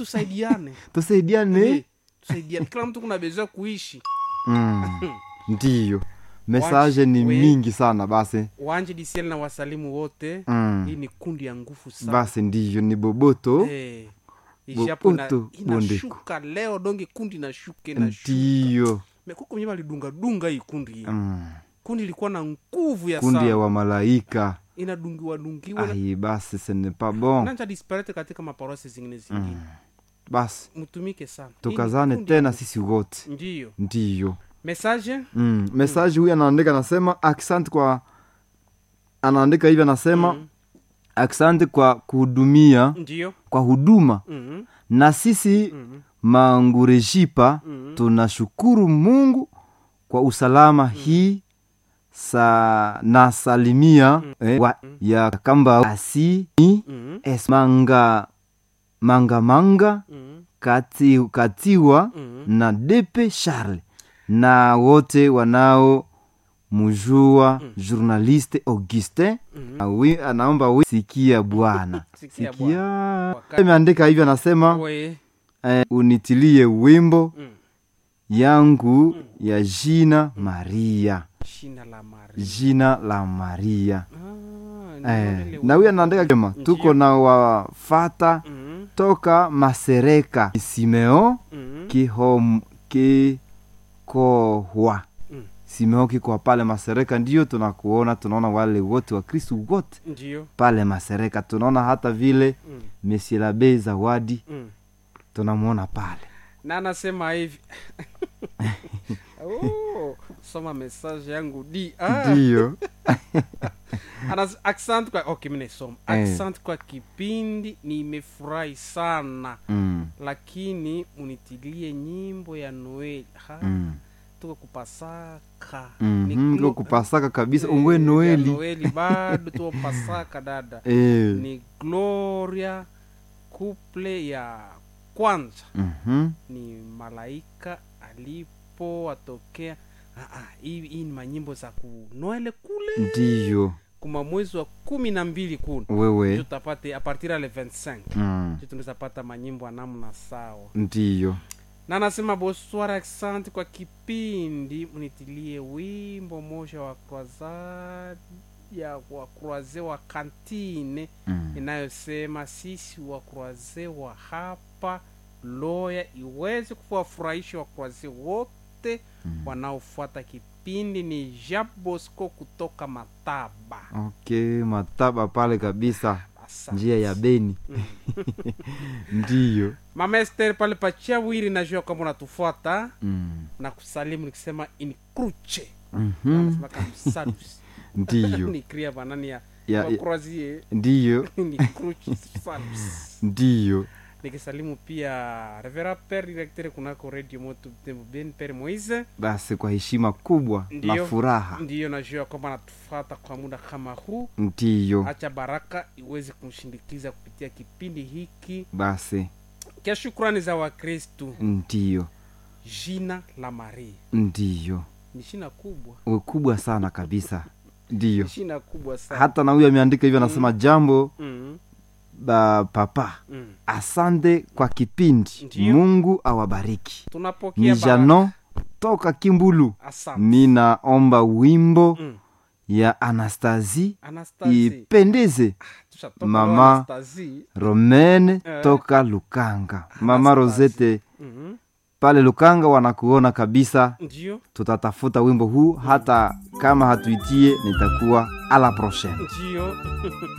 tusaidiane tusaidiane Eh, tusaidiane kila mtu kuna bezwa kuishi mm. ndiyo mesaje ni we- mingi sana basi wanje disiel na wasalimu wote mm. hii ni kundi ya nguvu sana basi ndiyo ni boboto Eh, ijapo ina- Boboto inashuka leo donge kundi inashuka inashuka ndiyo mekuko mwenye walidungadunga hii kundi hii mm. kundi ilikuwa na nguvu ya kundi ya sana wamalaika inadungiwa dungiwa ai basi ce n'est pas bon nanja disparate katika maparosi zingine zingine basi mtumike sana Hii ni tukazane kundi- tena sisi wote ndiyo ndiyo message mm. mesaji huyu anaandika anasema aksanti kwa anaandika hivi anasema Mm. aksanti kwa kuhudumia ndiyo kwa huduma Mhm, na sisi mhm, mangurejipa mhm. tunashukuru mungu kwa usalama hii sa na salimia eh, wa, ya kamba asi ni Mhm, es manga manga manga mhm, kati, katiwa mhm. na depe charles na wote wanao mjua journaliste augustin Mhm. Awi, anaomba wi sikia bwana Sikia sikia Wakati- ameandika hivyo anasema We, eh, unitilie wimbo mm, yangu ya jina maria shina la mari jina la maria Ah, eh, ndio ile na huyo anaandika kema Ndiyo. tuko na wafata Mhm, toka masereka simeo mhm, kihom kikohwa Mm. simeo kikohwa pale masereka ndiyo tunakuona tunaona wale wote wa kristu wote ndiyo pale masereka tunaona hata vile mm, mesilabe zawadi mm. tunamwona pale na anasema hivi oh, soma message yangu di ah. ndiyo Anas, accent kwa okay, mimi naisoma Eh. accent kwa kipindi nimefurahi sana mm. lakini munitilie nyimbo ya noeli ha mm. tuko kupasaka Mhm, Ni ndio glo- kupasaka kabisa Eh, ungwe ya noeli noeli bado tuko pasaka dada Eh. ni gloria couple ya kwanza Mhm. ni malaika alipowatokea Ah, ah, hii hii ni manyimbo za kunoele kule ndiyo kuma mwezi wa kumi na mbili kuna wewe tutapate apartir ya le 25 mm. ndio tunaweza pata manyimbo ya namna sawa ndiyo na nasema bonsoir accent kwa kipindi mnitilie wimbo moja wa croisade ya wa croise wa kantine mm. inayosema sisi wa croise wa hapa loya iweze kuwafurahisha wa croise wote Mm. wanaofuata kipindi ni jean bosco kutoka mataba okay mataba pale kabisa Asante. njia ya beni ndiyo mama ester pale pachawiri najua kwamba unatufuata mm. na kusalimu nikisema inkruche Mhm. anasema kamsalus ndiyo ni kria banani ya ya, ya, wakroazie ndiyo ni kruche salus ndiyo nikisalimu pia revera per directeur kunako radio moto Butembo ben per moise basi kwa heshima kubwa na Ndiyo. furaha ndiyo najua kwamba anatufuata kwa muda kama huu ndiyo acha baraka iweze kumshindikiza kupitia kipindi hiki basi kia shukrani za wakristu ndiyo jina la maria ndiyo ni shina kubwa ukubwa sana kabisa ndiyo ni shina kubwa sana hata na huyo ameandika hivyo anasema jambo mm, ba papa mm. asante kwa kipindi Ndiyo. mungu awabariki tunapokea ni baraka. jano toka kimbulu asante ninaomba wimbo mm. ya anastasi Anastasie. ipendeze Tushatoka Mama. kwa Anastasie. romene Eh. toka lukanga mama Anastasie. rosete Mhm. pale lukanga wanakuona kabisa ndio tutatafuta wimbo huu hata kama hatuitie nitakuwa ala prochaine ndio